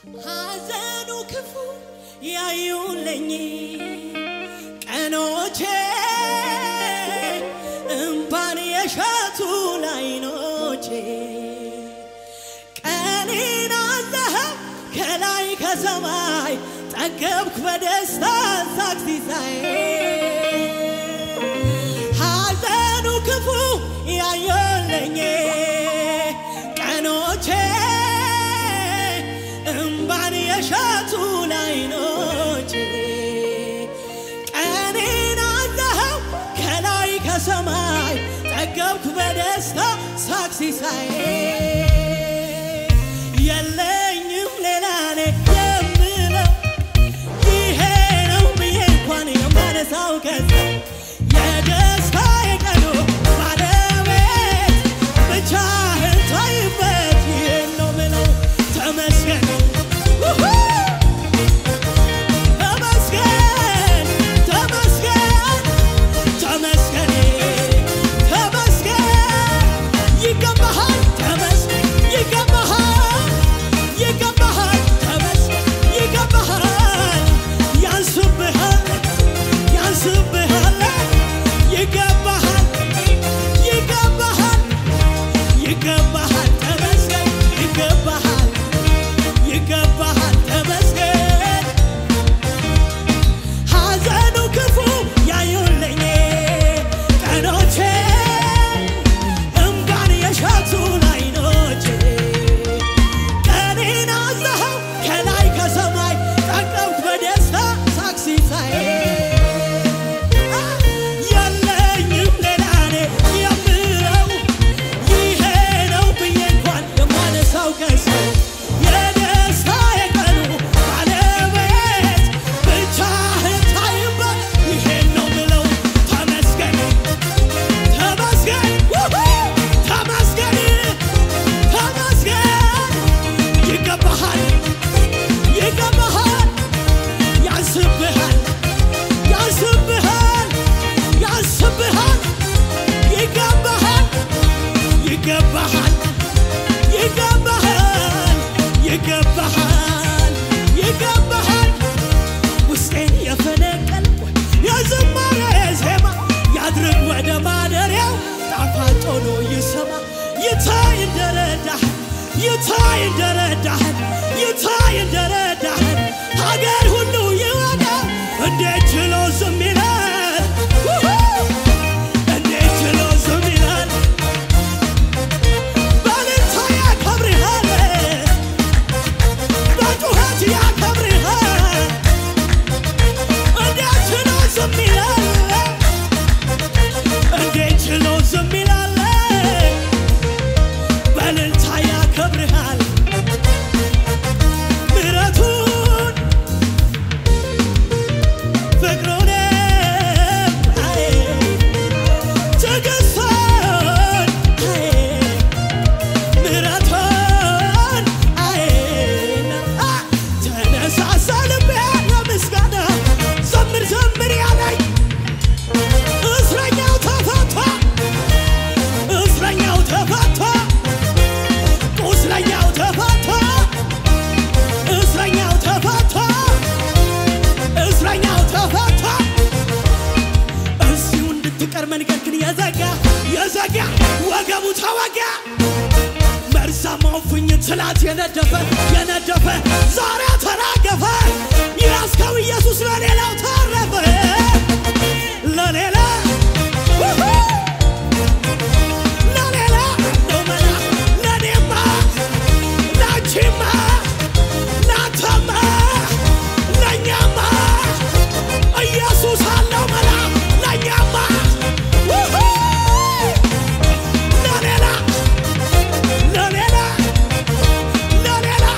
ሐዘኑ ክፉ ያዩልኝ ቀኖቼ እምባን የሸቱ ላይኖቼ ቀኔን አለህ ከላይ ከሰማይ ጠገብኩ በደስታ ሳቅ ሲሳይ ሐዘኑ ክፉ ያዩልኝ ቀኖቼ እምባን የሸቱ ላይኖቼ ቀኔን አለኸው ከላይ ከሰማይ ጠገብኩ በደስታ ሳቅ ሲሳይ የለኝም ሌላ እኔ የምለው ይሄ ነው ብዬ እንኳን የማነሳው ከዛ የደስታ የቀኑ ባለቤት ብቻህን ታይበት ይህን ነው ምለው ተመስገን ውሁ! ተመስገን ተመስገን ተመስገን ተመስገን ይገባሃል ተመስገን ይገባሃል ይገባሃል ተመስገን ይገባሃል ያንስብሃል ያንስብሃል ይገባሃል ይገባሃል ይገባሃል ተመስገን ይገባሃል ይገባሃል ተመስገን ሐዘኑ ክፉ ያዩልኝ ቀኖቼ እምባን የሸቱ ላይኖቼ ቀኔን አዘኸው ከላይ ከሰማይ ጠገብኩ በደስታ ሳቅ ሲሳይ የለኝም ሌላ እኔ የምለው ይሄ ነው ብዬ እንኳን የማነሳው ከሰው የደስታ የቀኑ ባለቤት ብቻህን ታይበት ይሄን ነው ምለው ተመስገን ተመስገን ውሁ! ተመስገን ተመስገን ይገባሃል ይገባሃል ያንስብሃል ያንስብሃል ያንስብሃል ይገባሃል ይገባሃል ይገባሃል ይገባሃል ይገባሃል ውስጤን የፈነቀልኩ የዝማሬ ዜማ ያድርግ ወደ ማደሪያው ጣፋጭ ሆኖ ይሰማ ይታይ እንደረዳህን ይታይ እንደረዳህን ይታይ እንደረዳህን ሀገር ሁሉ ይወዳ እንዴት ችሎ ዝም ይላል ውሁ! እንዴት ችሎ ዝም ይላል በእልልታ ያከብርሃል በጩኸት ያከብርሃል እንዴት ችሎ ዝም ይላል እንዴት ችሎ ዝም ይላል በእልልታ ያከብርሃል ምሕረቱን ፍቅሩን አይ ትዕግስቱን አይ ምሕረቱን አይና ተነሳሳ ልቤ ለምስጋና ዘምር ዘምር ያለኝ እስረኛው ተፈታ እስረኛው ተፈታ ቁስለኛው ተፈታ እስረኛው ተፈታ እስረኛው ተፈታ እዚሁ እንድትቀር መንገድ ግን የዘጋ የዘጋ ወገቡ ተወጋ መርዛማው ፍኝ ትላት የነደፈ የነደፈ ዛሬ ተራገፈ ያስከው ኢየሱስ ለሌላው ተረፈ ለሌላ ውሁ! ለሌላ ነው መላ ለኔማ ላንቺማ ላንተማ ለእኛማ ኢየሱስ አለው መላ ለእኛማ ውሁ! ለሌላ ለሌላ ለሌላ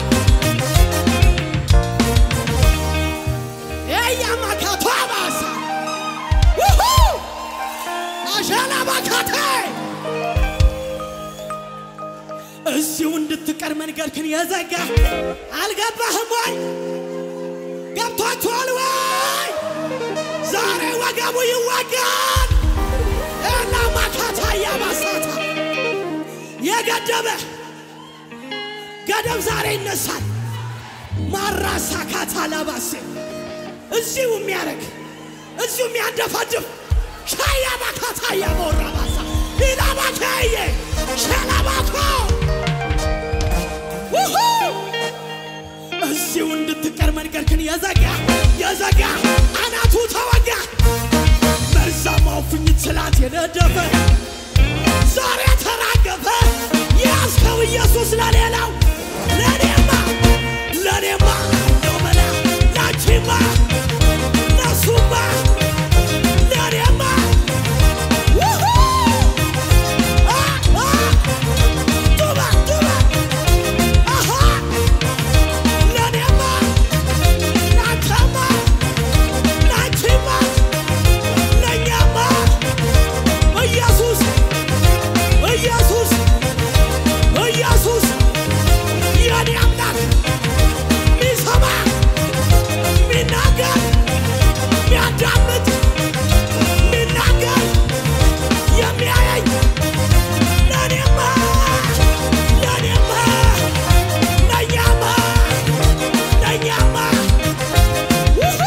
ኤያማካቶ አባሳ ውሁ! አሻላ ባካቴ እዚሁ እንድትቀር መንገድክን የዘጋ አልገባህም ወይ? ገብቷችኋል ወይ? ዛሬ ወገቡ ይዋጋል። እና ማካታ ያባሳታ የገደበ ገደብ ዛሬ ይነሳል። ማራሳካት አላባሴ እዚሁ የሚያረግ እዚሁ የሚያንደፋድፍ ሻያባካታ ያሞራባሳ ኢላባካየ ሸላባኮ ውሁ እዚሁ እንድትቀር መንገድክን የዘጋ የዘጋ አናቱ ተወጋ መርዛማው ፍኝት ስላት የነደፈ ዛሬ ተራገፈ የያዝከው ኢየሱስ ለሌላው ለኔማ ለኔማ ነው መላ ላንቺማ ለሱማ ለኔማ ውሁ አ አ ቱባ ቱባ አሃ ለኔማ ላንተማ ላንቺማ ለኛማ ኢየሱስ ኢየሱስ ኢየሱስ የኔ አምላክ ሚሰማ ሚናገር ሚያዳምጥ ሚናገር የሚያየኝ ለኔማ ለኔማ ለኛማ ለኛማ ውሁ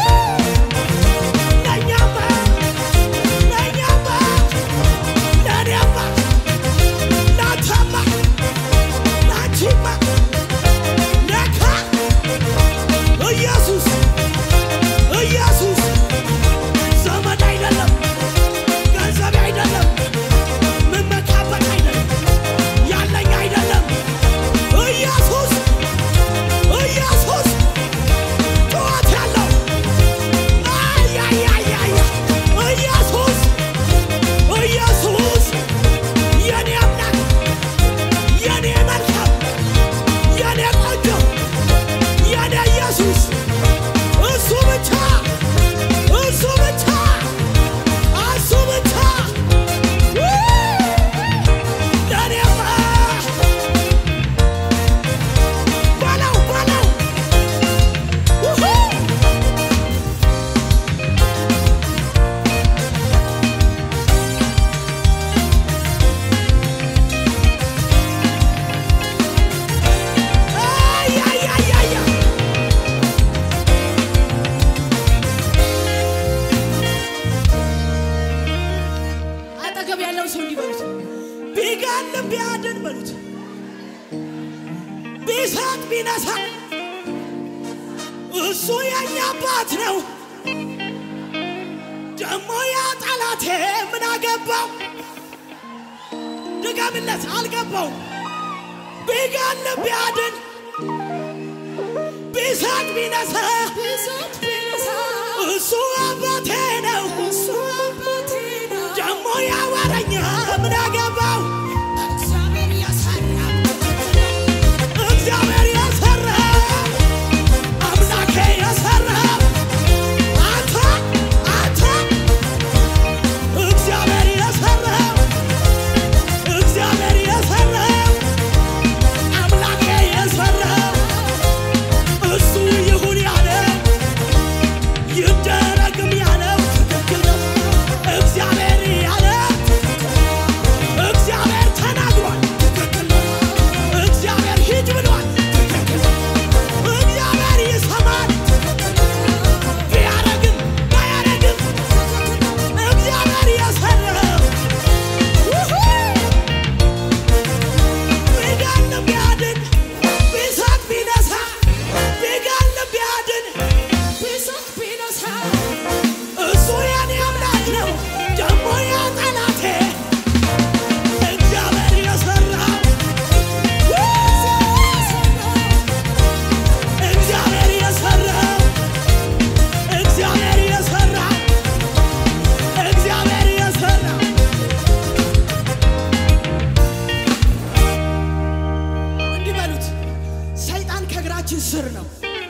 ለኛማ ለኛማ ለኔማ ላንተማ ላንቺማ ለካ ኢየሱስ ኢየሱስ ዘመድ አይደለም፣ ገንዘብ አይደለም፣ ምመካበት አይደለም፣ ያለኝ አይደለም። ኢየሱስ ኢየሱስ ጩኸት ያለው አያያያያ ኢየሱስ ኢየሱስ የኔ አምላክ የኔ መልካም የኔ ቆንጆ የኔ ኢየሱስ እሱ ብቻ እሱ ብቻ እሱ ብቻ ለኔማ በለው በለው ውሁ አያያያያ አጠገብ ያለው ሰው እንዲህ በሉት፣ ቢገድል ቢያድን በሉት፣ ቢሰጥ ቢነሳ እሱ የኛ አባት ነው። ደሞ ያ ጠላቴ ምን አገባው? ድገምለት፣ አልገባው። ቢገድል ቢያድን ቢሰጥ ቢነሳ እሱ አባቴ ነው። ደሞ ያወረኛ ምን አገባው? እግዚአብሔር የሰራው አምላኬ የሰራው አንተ አንተ እግዚአብሔር የሰራው እግዚአብሔር የሰራው አምላኬ የሰራው እሱ ይሁን ያለው ይደረግም ያለው ትክክል ነው። እግዚአብሔር ያለው እግዚአብሔር ተናግሯል፣ ትክክል ነው። እግዚአብሔር ሂድ ብሏል፣ ትክክል ነው። እግዚአብሔር ይሰማል፣ ቢያረግም ባያረግም እግዚአብሔር የሰራው ውሁ ቢገድል ቢያድን ቢሰጥ ቢነሳ ቢገድል ቢያድን እሱ የኔ አምላክ ነው። ደሞ ያ ጠላቴ እግዚአብሔር የሰራው እግዚአብሔር የሰራው እግዚአብሔር የሰራው እግዚአብሔር የሰራው እንዲህ በሉት፣ ሰይጣን ከእግራችን ስር ነው።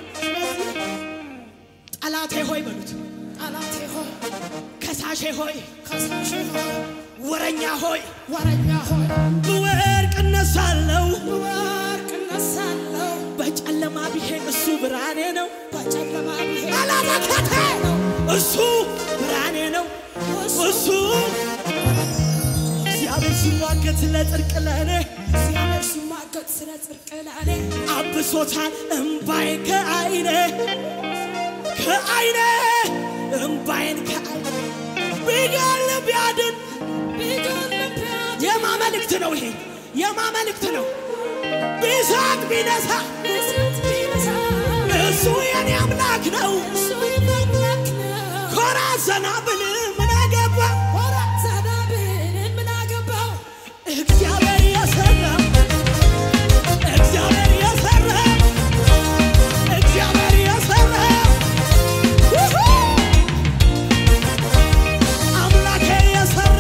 ጠላቴ ሆይ በሉት፣ ጠላቴ ሆይ ከሳሼ ሆይ ከሳሽ ሆይ ወረኛ ሆይ ወረኛ ሆይ ብወድቅ እነሳለሁ። ብወድቅ እነሳለሁ በጨለማ ብሄድ እሱ ብርሃኔ ነው። በጨለማ ብሄድ አላመከተ እሱ ብርሃኔ ነው። እሱ እግዚአብሔር ሲሟገት ለጽድቅ ለእኔ እግዚአብሔር ሲሟገት ስለ ጽድቅ ላኔ አብሶታል እምባዬ ከአይኔ ከአይኔ እምባዬን ከአይኔ ቢገል ቢያድን ቢገለም ቢያድ የማ መልእክት ነው ይሄ የማ መልእክት ነው ቢሳቅ ቢነሳ እሳት ቢነሳ እሱ የኔ አምላክ ነው እሱ የማምላክ ነው ኮራ ዘና ብል ምን አገባ ወራ ዘና ብል ምን አገባው እግዚአብሔር የሰራ እግዚአብሔር የሰራ እግዚአብሔር የሰራ ውሁ! አምላኬ የሰራ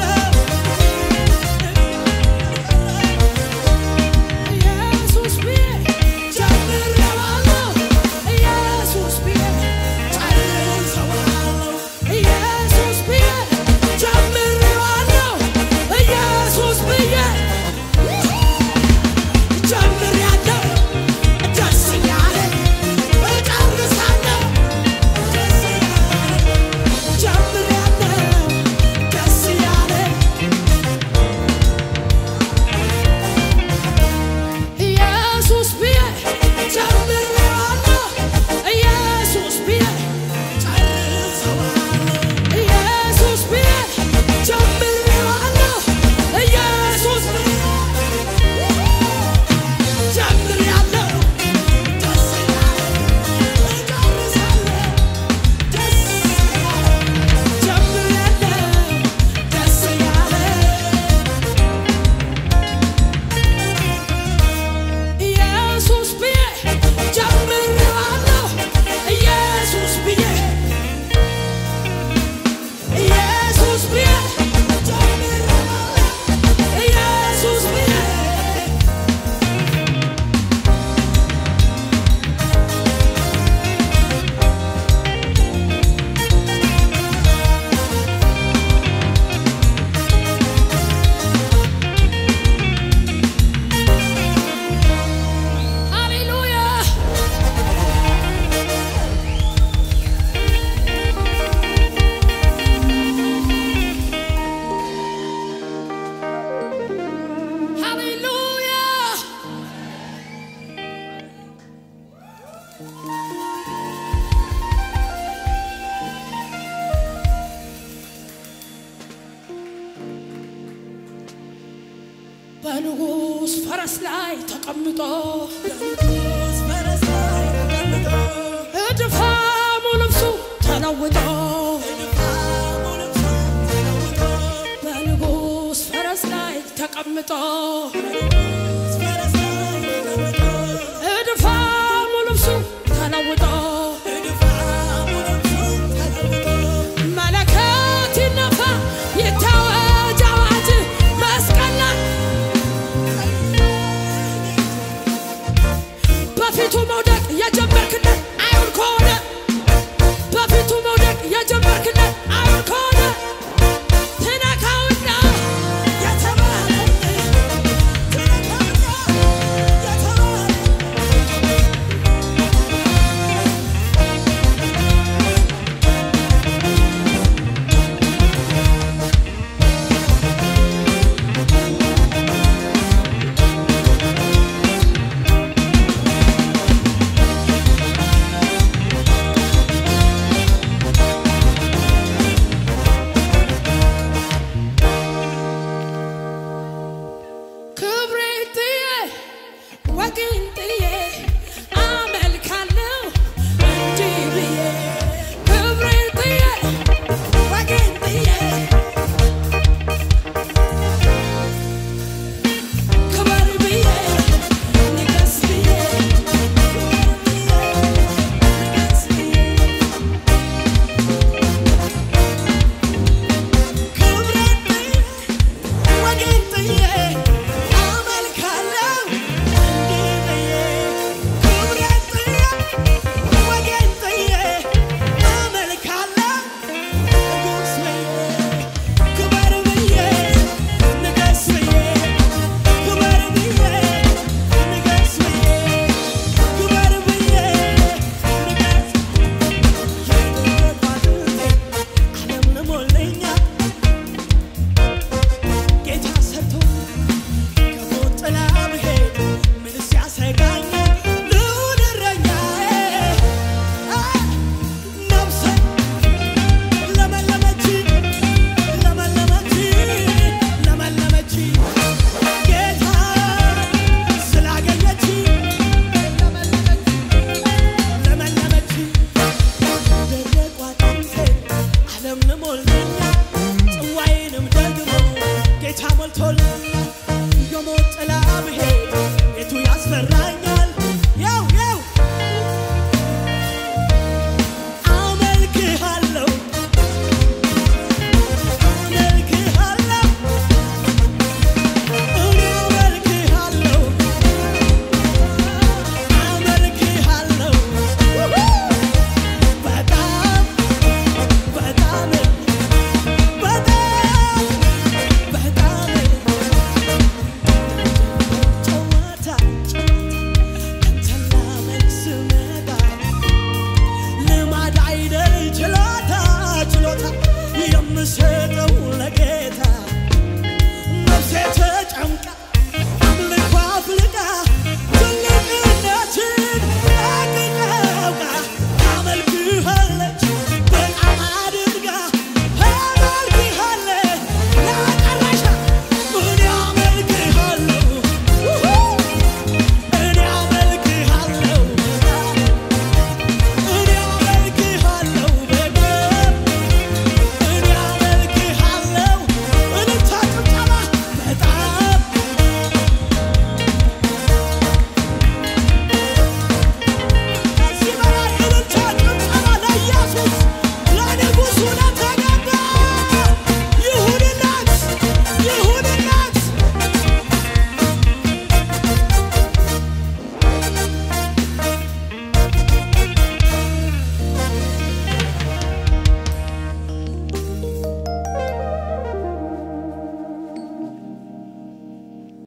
ኢየሱስ ብዬ ጀምሬዋለሁ ኢየሱስ ብዬ ጨርሰዋለሁ ኢየሱስ ብዬ ጀምሬዋለሁ ኢየሱስ ብዬ ጀምሬያለሁ ደስ እያለኝ እጨርሳለሁ ደስ እያለኝ ጀምሬያለሁ ደስ እያለኝ ኢየሱስ ብዬ ጀምሬዋለሁ ኢየሱስ ብዬ ጨርሰዋለሁ ኢየሱስ ብዬ ጀምሬዋለሁ ኢየሱስ ብዬ ጀምሬያለሁ ደስ እያለኝ እጨርሳለሁ ደስ እያለኝ ጀምሬያለሁ ደስ እያለኝ ኢየሱስ ብዬ ጀምሬዋለሁ ኢየሱስ ብዬ ኢየሱስ ብዬ ጀምሬዋለሁ ኢየሱስ ብዬ ሃሌሉያ ሃሌሉያ በንጉሥ ፈረስ ላይ ተቀምጦ ንጉሥ ፈረስ ላይ ተቀምጦ እድፋሙ ልብሱ ተለውጦ ድፋሙ ልብሱ ተለውጦ በንጉሥ ፈረስ ላይ ተቀምጦ ንጉሥ ፈረስ ላይ ተቀምጦ እድፋሙ ልብሱ ተለውጦ ድፋሙ ልብሱ ተለውጦ መለከት ይነፋ ይታወጅ አዋጅ መስቀል ላይ በፊቱ መውደቅ የጀመ